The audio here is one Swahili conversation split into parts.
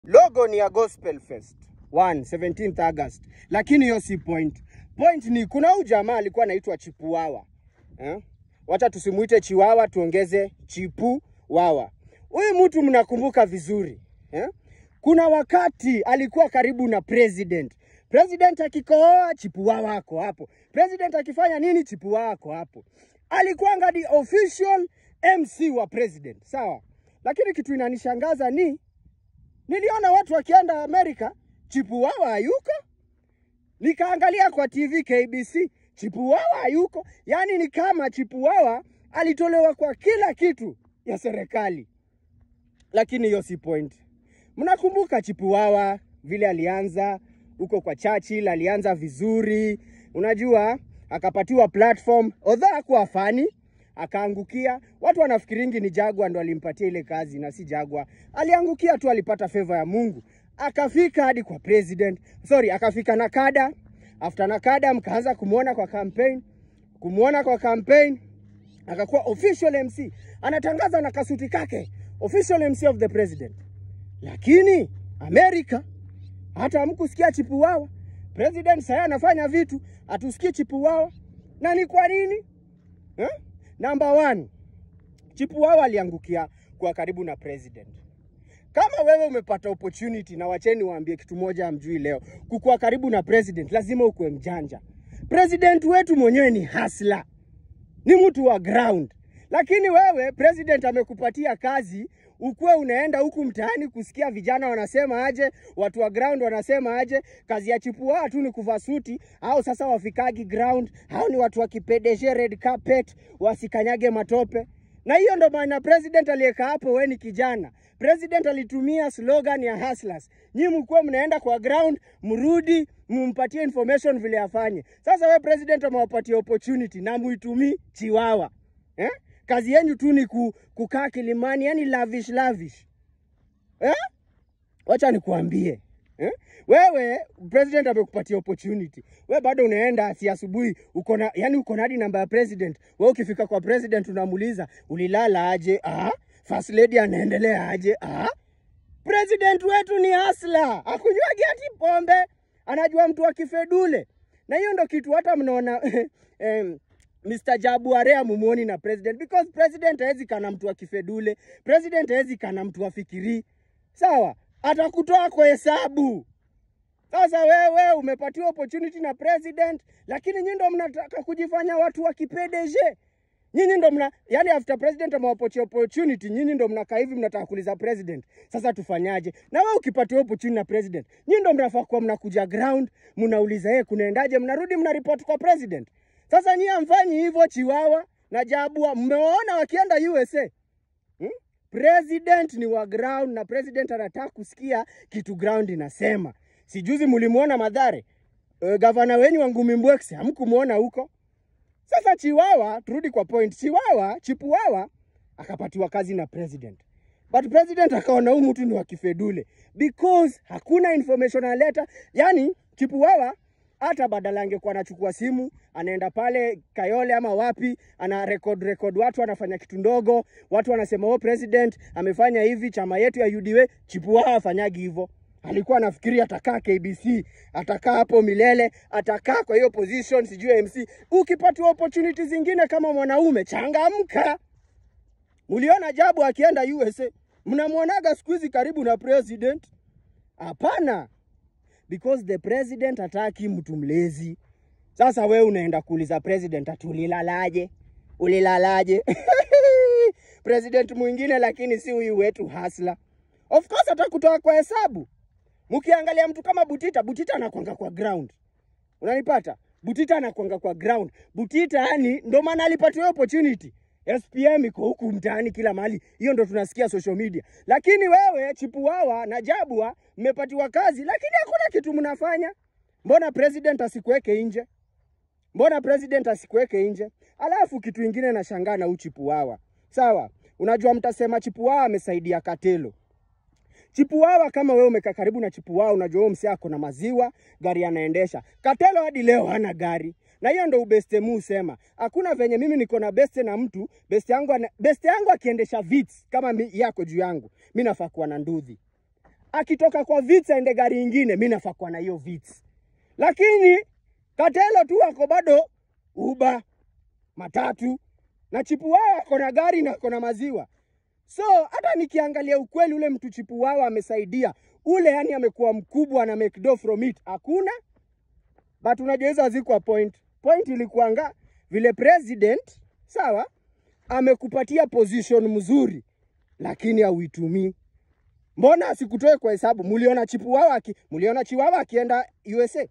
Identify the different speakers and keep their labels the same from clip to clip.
Speaker 1: Logo ni ya Gospel Fest 1 17th August, lakini hiyo si point. Point ni kuna huyu jamaa alikuwa anaitwa Chipuwawa eh? Wacha tusimuite Chiwawa, tuongeze Chipu Wawa. Huyu mtu mnakumbuka vizuri eh? Kuna wakati alikuwa karibu na president. President akikohoa Chipuwawa ako hapo. President akifanya nini Chipuwawa ako hapo. Alikuwa ngadi official MC wa president, sawa. Lakini kitu inanishangaza ni niliona watu wakienda Amerika, Chipuwawa hayuko. Nikaangalia kwa TV KBC, Chipuwawa hayuko. Yaani ni kama Chipuwawa alitolewa kwa kila kitu ya serikali, lakini hiyo si point. Mnakumbuka Chipuwawa vile alianza huko kwa Churchill, alianza vizuri, unajua, akapatiwa platform, although hakuwa fani, akaangukia. Watu wanafikiringi ni Jagwa ndo alimpatia ile kazi, na si Jagwa. Aliangukia tu, alipata favor ya Mungu, akafika hadi kwa president, sorry, akafika Nakada. After Nakada mkaanza kumwona kwa campaign, kumwona kwa campaign akakuwa official MC, anatangaza na kasuti kake, official MC of the president. Lakini Amerika hata hamkusikia Chipuwawa. President sasa anafanya vitu, hatusikii Chipuwawa. Na ni kwa nini eh? Number one, Chipuwawa aliangukia kwa karibu na president. Kama wewe umepata opportunity, na wacheni waambie kitu moja amjui leo, kukuwa karibu na president lazima ukuwe mjanja. President wetu mwenyewe ni hasla, ni mtu wa ground. Lakini wewe president amekupatia kazi, ukuwe unaenda huku mtaani kusikia vijana wanasema aje, watu wa ground wanasema aje. Kazi ya Chipuwawa tu ni kuvaa suti, au sasa wafikagi ground, au ni watu wakipedeshe red carpet, wasikanyage matope. Na hiyo ndo maana president aliyeka hapo, we ni kijana. President alitumia slogan ya hustlers. Nyi mkuwe mnaenda kwa ground, mrudi mumpatie information vile afanye. Sasa we president amewapatia opportunity na muitumii chiwawa eh? Kazi yenyu tu ni ku, kukaa kilimani, yani lavish lavish eh? Wacha nikuambie eh? Wewe president amekupatia opportunity, we bado unaenda si asubuhi uko na yani uko na hadi namba ya president. We ukifika kwa president unamuuliza ulilala aje? Ah, first lady anaendelea aje? Ah, president wetu ni hasla, akunywagi hati pombe, anajua mtu wa kifedule, na hiyo ndo kitu hata mnaona em, Mr. Jabuare amumuoni na president because president hawezi kana mtu wa kifedule, president hawezi kana mtu wa fikiri, sawa, atakutoa kwa hesabu. Sasa wewe umepatiwa opportunity na president, lakini nyinyi ndo mnataka kujifanya watu wa kipedeje. Nyinyi ndo mna yani, after president amewapatia opportunity, nyinyi ndo mnakaa hivi mnataka kuuliza president, sasa tufanyaje? Na wewe ukipatiwa opportunity na president, nyinyi ndo mnafaa kuwa mnakuja ground, mnauliza yeye kunaendaje, mnarudi mnaripoti kwa president. Sasa nyinyi hamfanyi hivyo. Chiwawa na Jabua mmewaona wakienda USA hmm? President ni wa ground na president anataka kusikia kitu ground inasema. Sijuzi mlimuona Madhare, uh, gavana wenyu wa Ngumi Mbwekse hamkumuona huko. Sasa Chiwawa, turudi kwa point. Chiwawa, Chipuwawa akapatiwa kazi na president, but president akaona huyu mtu ni wa kifedule because hakuna information aleta. Yani Chipuwawa hata badala angekuwa anachukua simu anaenda pale Kayole ama wapi, ana record record watu anafanya kitu ndogo, watu wanasema oh, president amefanya hivi, chama yetu ya UDA. Chipuwawa afanyagi hivyo alikuwa anafikiria atakaa KBC, atakaa hapo milele, atakaa kwa hiyo position, sijui MC. Ukipatiwa opportunity zingine kama mwanaume, changamka. Muliona Jabu akienda USA, mnamwonaga siku hizi karibu na president? Hapana, because the president hataki mtu mlezi. Sasa we unaenda kuuliza president ati ulilalaje, ulilalaje? president mwingine, lakini si huyu wetu hasla. Of course atakutoa kwa hesabu. Mkiangalia mtu kama Butita, Butita anakwanga kwa ground, unanipata? Butita anakwanga kwa ground. Butita yani ndo maana alipatiwa opportunity. SPM iko huku mtaani kila mahali, hiyo ndo tunasikia social media. Lakini wewe Chipuwawa na Jabua mmepatiwa kazi, lakini hakuna kitu mnafanya. Mbona president asikuweke nje? Mbona president asikuweke nje? Alafu kitu ingine nashangaa na Chipuwawa, sawa, unajua mtasema Chipuwawa amesaidia Katelo. Chipuwawa kama wewe umekaa karibu na Chipuwawa, unajua huyo msee ako na maziwa, gari anaendesha. Katelo hadi leo hana gari, na hiyo ndo ubeste mu sema. Hakuna venye mimi niko na beste na mtu beste yangu, ana, beste yangu akiendesha vits kama mi, yako juu yangu, mi nafaa kuwa na ndudhi. akitoka kwa vits aende gari ingine, mi nafaa kuwa na hiyo vits, lakini Katelo tu ako bado uba matatu na chipu wao ako na gari na ako na maziwa. So hata nikiangalia ukweli, ule mtu chipu wao amesaidia ule, yani amekuwa mkubwa na make dough from it, hakuna but unajua hizo hazikuwa point. Point ilikuanga vile president sawa, amekupatia position mzuri, lakini hauitumii. Mbona asikutoe kwa hesabu? Muliona chipuwawa aki, muliona chiwawa akienda USA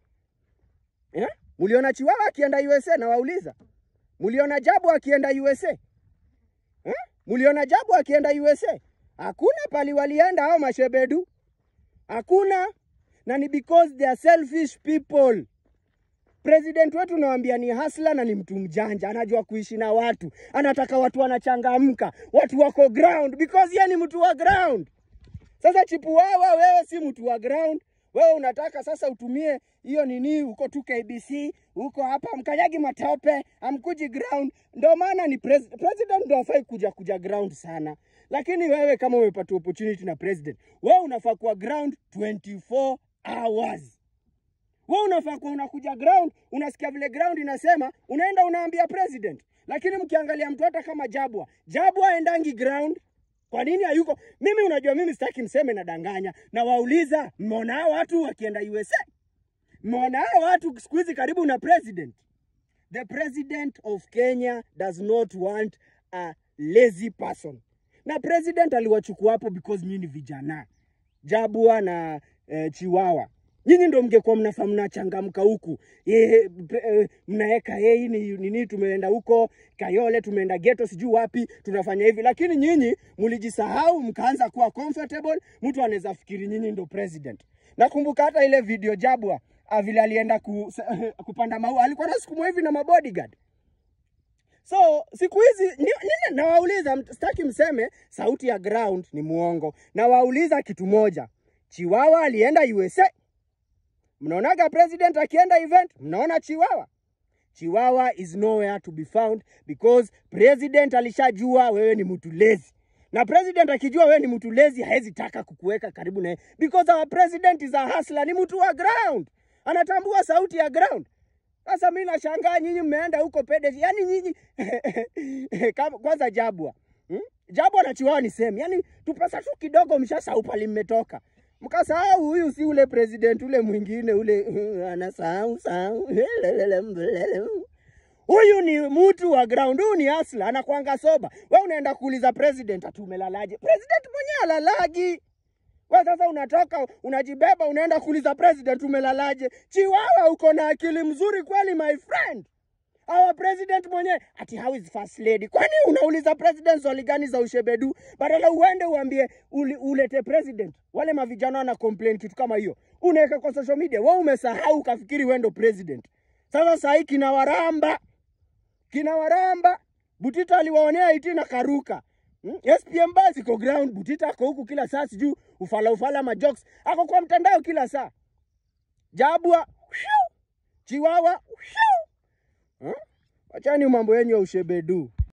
Speaker 1: eh? Muliona chiwawa akienda USA na wauliza, muliona jabu akienda USA eh? Muliona jabu akienda USA? Hakuna pali walienda hao mashebedu, hakuna, na ni because they are selfish people. President wetu nawambia ni hasla na ni mtu mjanja, anajua kuishi na watu, anataka watu wanachangamka, watu wako ground because yeye ni mtu wa ground. Sasa Chipuwawa, wewe si mtu wa ground, wewe unataka sasa utumie hiyo nini, uko tu KBC, uko hapa mkanyagi matope, amkuji ground. Ndio maana ni pres president ndio afai kuja kuja ground sana, lakini wewe kama umepata opportunity na president, wewe unafaa kuwa ground 24 hours wewe unafaa kuwa unakuja ground, unasikia vile ground inasema, unaenda unaambia president. Lakini mkiangalia mtu hata kama Jabwa, Jabwa aendangi ground. Kwa nini hayuko? Mimi unajua, mimi sitaki mseme nadanganya, na wauliza, mmeona hao watu wakienda USA? Mmeona hao watu siku hizi karibu na president? The president of Kenya does not want a lazy person, na president aliwachukua hapo because nyinyi ni vijana Jabwa na eh, Chiwawa nyinyi ndo mngekuwa mnafaa mnachangamka huku Ye- pre- eh, mnaeka hei ni nini, tumeenda huko Kayole, tumeenda geto, sijui wapi, tunafanya hivi, lakini nyinyi mlijisahau, mkaanza kuwa comfortable. Mtu anaweza fikiri nyinyi ndo president. Nakumbuka hata ile video Jabwa ah, vile alienda ku, kupanda maua, alikuwa nasukumwa hivi na mabodyguard. So siku hizi ni- nini, nawauliza, mt- sitaki mseme sauti ya ground ni muongo. Nawauliza kitu moja, Chiwawa alienda USA Mnaonaga president akienda event, mnaona Chiwawa. Chiwawa is nowhere to be found because president alishajua wewe ni mtu lazy. Na president akijua wewe ni mtu lazy hawezi taka kukuweka karibu naye because our president is a hustler, ni mtu wa ground. Anatambua sauti ya ground. Sasa mimi nashangaa nyinyi mmeenda huko pede, yani nyinyi kama kwanza Jabwa. Hmm? Jabwa na Chiwawa ni same. Yani tupesa tu kidogo mshasahau pali mmetoka. Mkasahau huyu si ule president ule mwingine ule anasahau sahau. Huyu ni mtu wa ground, huyu ni asla, anakwanga soba. We unaenda kuuliza president ati umelalaje? President mwenyewe alalagi. We sasa unatoka unajibeba unaenda kuuliza president umelalaje? Chiwawa, uko na akili mzuri kweli my friend. Our president mwenyewe ati how is first lady? Kwani unauliza president swali gani za ushebedu? Badala uende uambie uli, ulete president. Wale mavijana wana complain kitu kama hiyo, unaweka kwa social media. Wewe umesahau ukafikiri wewe ndo president. Sasa saa hii kina waramba kina waramba Butita aliwaonea iti na karuka Hmm? SPM basi iko ground, Butita ako huku kila saa, sijui ufala ufala majokes, ako kwa mtandao kila saa. Jabwa Chiwawa Huh? Wachani mambo yenyu ya ushebedu.